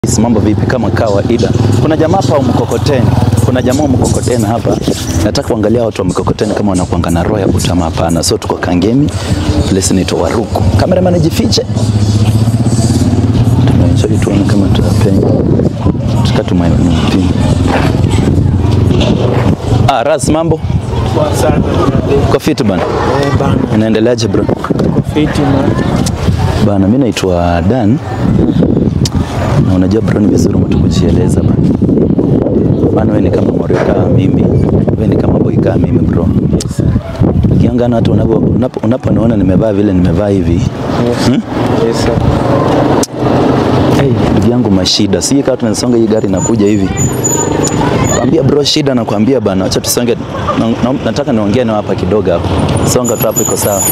Mambo vipi? Kama kawaida, kuna jamaa hapa wa mkokoteni, kuna jamaa wa mkokoteni hapa. Nataka kuangalia watu wa mkokoteni kama wanakuanga na roho ya kutama. Hapana, so tuko Kangemi, place inaitwa Waruku. Cameraman jifiche, tunaenjoy tuone kama tutapenya tukatumaipi. Ah, Ras, mambo Poa sana kwa fit bana, eh, bana inaendeleaje bro? Uko fiti man. Bana, mi naitwa Dan na unajua bro, ni vizuri mtu kujieleza bana. Maana wewe ni kama morio kama mimi, wewe ni kama boy kama mimi bro. Yes. Ukiangana watu unapo unapo- unaponiona nimevaa vile nimevaa hivi Yes. Yes, sir. hey, ndugu yangu mashida, si kama tunasonga hii gari inakuja hivi Kwambia bro, shida nakwambia bana, acha tusonge. Na, na, nataka niongee nao hapa kidogo hapo. Songa tu hapo, iko sawa.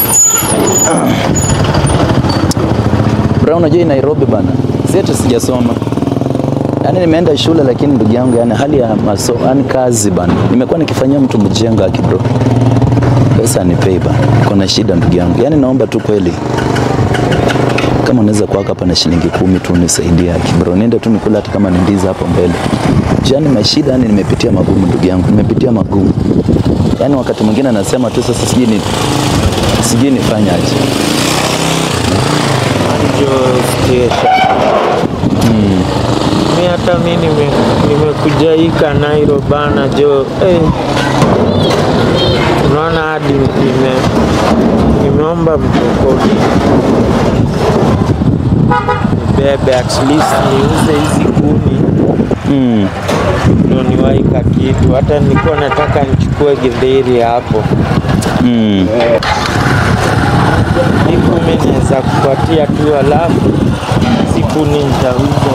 Bro, unajua hii Nairobi bana, si ati sijasoma yaani nimeenda shule lakini ndugu yangu, yani hali ya maso, yani kazi bana, nimekuwa nikifanyia mtu mjenga aki bro, pesa nipei bana, kuna shida ndugu yangu, yani naomba tu kweli kama unaweza kuwaka hapa na shilingi kumi tu nisaidie aki bro, niende tu nikula hata kama ni ndizi hapo mbele. Yaani mashida, yani nimepitia magumu ndugu yangu, nimepitia magumu. Yaani wakati mwingine anasema tu sasa sijui ni sijui nifanye aje. Jo station. Mi hata mi nime- nimekuja hii Kanairo bana jo eh. Unaona hadi nime nimeomba mkokoni bebe at least niuze hizi kuni Mm. ndo niwaika kitu. Hata nilikuwa nataka nichukue githeri hapo Mm. hii kumi naweza kupatia tu, alafu hizi kuni nitauza.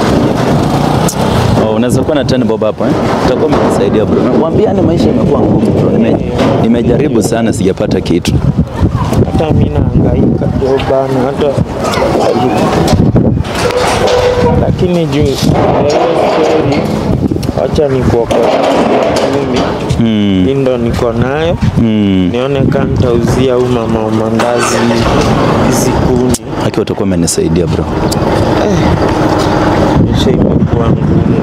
Oh, unaweza kuwa na 10 bob hapo eh? Utakuwa umenisaidia bro. Nakwambia ni maisha imekuwa ngumu bro. Nime, nimejaribu sana sijapata kitu. hata mi nahangaika jo bana, hata lakini juu ya hiyo story, wacha nikuokoa kumi Mm. hii ndo niko nayo, Mm. nione kama nitauzia huyu mama wa mandazi hizi kuni. Haki utakuwa umenisaidia bro. Maisha imekuwa ngumu.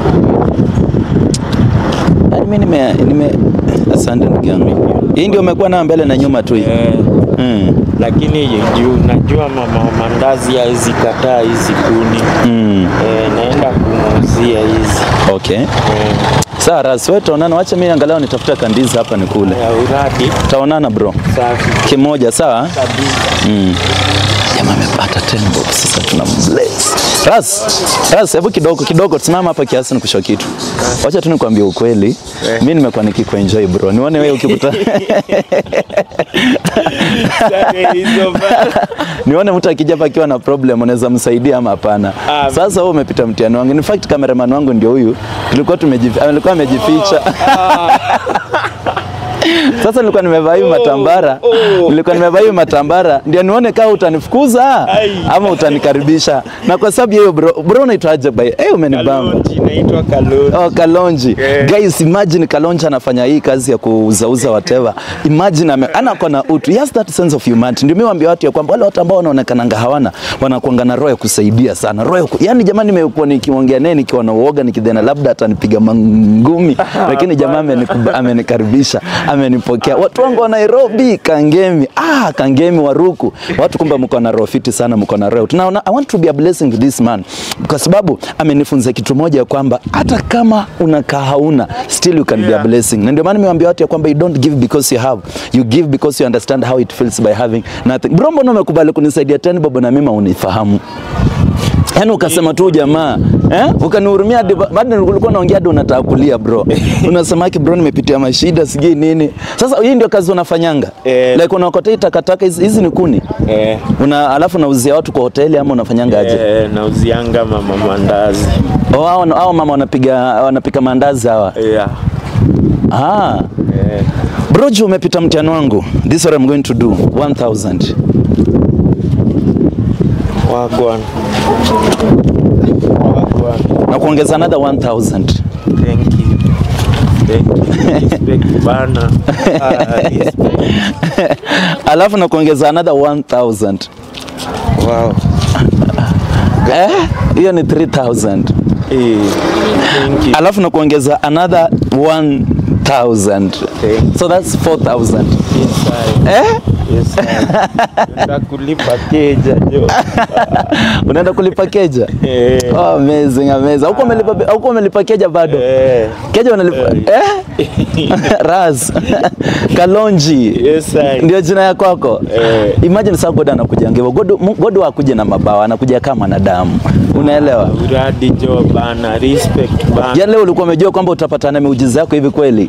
Yaani mimi nime, nime asante ndugu yangu. Hii ndio umekuwa nayo mbele na nyuma tu hii. Eh, Mm. lakini juu najua mama wa mandazi hawezi kataa hizi kuni Mm. eh, naenda kumuuzia hizi Okay. eh, Sawa, Ras, wewe tuonana, wacha mimi angalau nitafuta kandizi hapa nikule. ya uradi Taonana bro. safi Kimoja, sawa? kabisa. Mm. Jamaa amepata 10 bob, sasa tuna bless. Ras, Ras, hebu kidogo kidogo tusimama hapa kiasi nikushow kitu. Wacha tu nikwambie ukweli. Eh. Mimi nimekuwa nikikuenjoy bro. Nione wewe ukikuta Sasa hizo bana. nione mtu akija hapa akiwa na problem unaweza msaidia ama hapana. Ah, Sasa wewe umepita mtihani wangu. In fact cameraman wangu ndio huyu. Tulikuwa tumejificha, alikuwa amejificha. Sasa nilikuwa nimevaa hivi matambara, oh. nilikuwa nimevaa hivi matambara ndio nione kama utanifukuza Ai. ama utanikaribisha. Na kwa sababu hiyo bro, bro unaitwaje by? Eh, umenibamba. Kalonji, inaitwa Kalonji. Oh, Kalonji. Yeah. Guys, imagine Kalonji anafanya hii kazi ya kuuzauza whatever. Imagine ame, ana kona utu. He has that sense of humanity. Ndio mimi waambia watu ya kwamba wale watu ambao wanaonekana hawana wanakuanga na roho ya kusaidia sana. Roho ya ku... Yaani jamani nimekuwa nikiongea naye nikiwa na uoga nikidhani labda atanipiga mangumi. Lakini jamaa ameniku- amenikaribisha, amenipokea. Watu wangu wa Nairobi, Kangemi. Ah, Kangemi Waruku. Watu kumbe mko na roho fiti sana, mko na roho. Tunaona I want to be a blessing to this man kwa sababu amenifunza kitu moja ya kwamba hata kama unakaa hauna still you can be a Yeah. blessing. Na ndio maana nimewaambia watu ya kwamba you don't give because you have. You give because you understand how it feels by having nothing. Bro, mbona umekubali kunisaidia tena babo na mimi unifahamu? Yaani ukasema tu jamaa, eh? Ukanihurumia hadi ba- bado ulikuwa unaongea hadi unataka kulia bro. Unasema ki bro nimepitia mashida sijui nini. Sasa hii ndio kazi unafanyanga. Eh. Like unaokotea takataka hizi hizi ni kuni. Eh, Una alafu unauzia watu kwa hoteli ama unafanyanga aje? eh, nauzianga mama mandazi. Oh, hao hao mama wanapiga wanapika maandazi hawa. Yeah. Ah. Eh, Bro, juu umepita mtihani wangu. This is what I'm going to do. 1000. wagwan. Wagwan. Na kuongeza another 1000. Thank you. Thank you. Respect bana. Ah, respect. Alafu na kuongeza another 1000. Wow. Eh, hiyo ni 3000 Eh, thank you. alafu na kuongeza another 1000 Thank so that's 4000 Yes, I. eh? Yes, I. Nataka kulipa keja jo. unaenda kulipa keja Eh. oh, amazing amazing huko umelipa huko umelipa keja bado Eh. keja unalipa eh? ras kalonji Yes, I. ndio jina ya kwako Eh. imagine sasa god anakuja ngevo god Mu- god akuje na mabawa anakuja kama mwanadamu unaelewa Uradi jo bana, respect bana. Yaani leo ulikuwa umejua kwamba utapata na miujiza yako hivi kweli?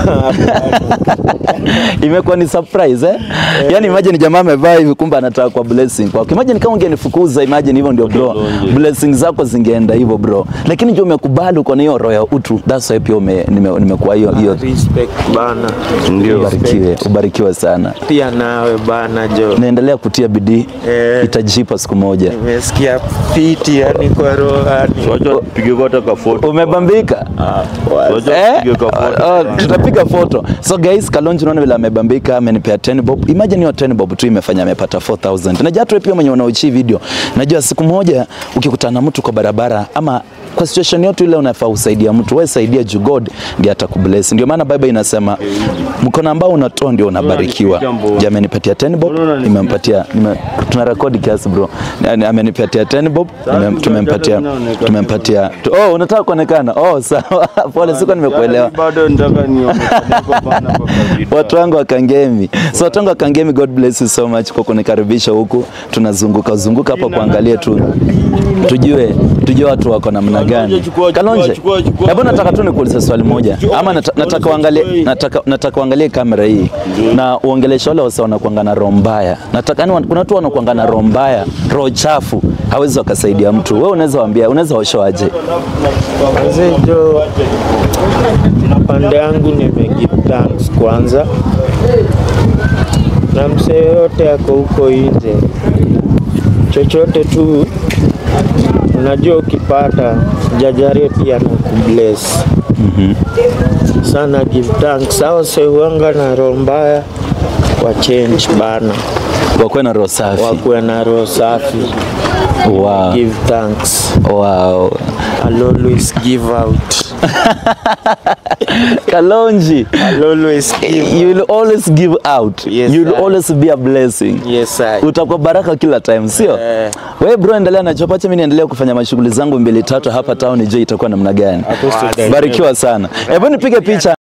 Imekuwa ni surprise eh? Yaani imagine jamaa amevaa hivi kumbe anataka kwa blessing kwako. Imagine kama ungenifukuza, imagine hivyo ndio bro. Blessings zako zingeenda hivyo bro. Lakini ndio umekubali uko na hiyo roho ya utu. That's why pia ume, nime- nimekuwa hiyo hiyo Respect bana. ubarikiwe, ubarikiwe sana. Pia nawe bana jo. Naendelea kutia bidii. Eh. Itajipa siku moja. Nimesikia fiti yani kwa roho yani. Wacha tupige kota ka photo. Umebambika? Wacha Eh? tupige ka photo. Oh, oh, tutapiga foto. So guys, Kalonji unaona vile amebambika, amenipea 10 bob. Imagine hiyo 10 bob tu imefanya amepata 4000. Najua tu pia mwenye unaochi video. Najua siku moja ukikutana na mtu kwa barabara ama kwa situation yote ile unafaa usaidia mtu, wewe saidia juu God ndiye atakubless. Ndio maana Bible inasema mkono ambao unatoa ndio unabarikiwa. Je, amenipatia 10 bob, nimempatia nime, tuna rekodi kiasi bro. Yani, amenipatia 10 bob, nime- tumempatia tumempatia. Oh, unataka kuonekana? Oh, sawa. Pole, siko nimekuelewa. Bado nataka nionekane kwa bana kwa video. Watu wangu wa Kangemi. So watu wangu wa Kangemi, God bless you so much kwa kunikaribisha huku. Tunazunguka zunguka hapa kuangalia tu tujue tujue watu wako namna gani. Chukua, chukua, Kalonje, chukua, chukua. hebu nataka tu nikuulize swali moja, ama nata- nataka uangalie nataka nataka uangalie kamera hii na uongeleshe wale wasa wanakuanga na roho mbaya. Nataka yani, kuna watu wanakuanga na roho mbaya, roho chafu, hawezi wakasaidia mtu. Wewe unaweza waambia, unaweza washoaje? Mzee jo, pande yangu nimegive thanks kwanza, na msee yote ako huko nje, chochote tu unajua, ukipata jajarie pia na kubless sana. Give thanks hao seuanga na roho mbaya wa change bana, Wakuwe na roho safi. wakuwe na roho safi. Wow. Give thanks. Wow. I'll always give out. Kalonji. I'll always give. You will always give out. Yes, you will sir. always be a blessing. Yes, I. Utakuwa baraka kila time, sio? Eh. Wewe bro, endelea na chopache, mimi niendelee kufanya mashughuli zangu mbili tatu hapa town, je, itakuwa namna gani? Hapo sasa. Barikiwa sana. Hebu nipige picha.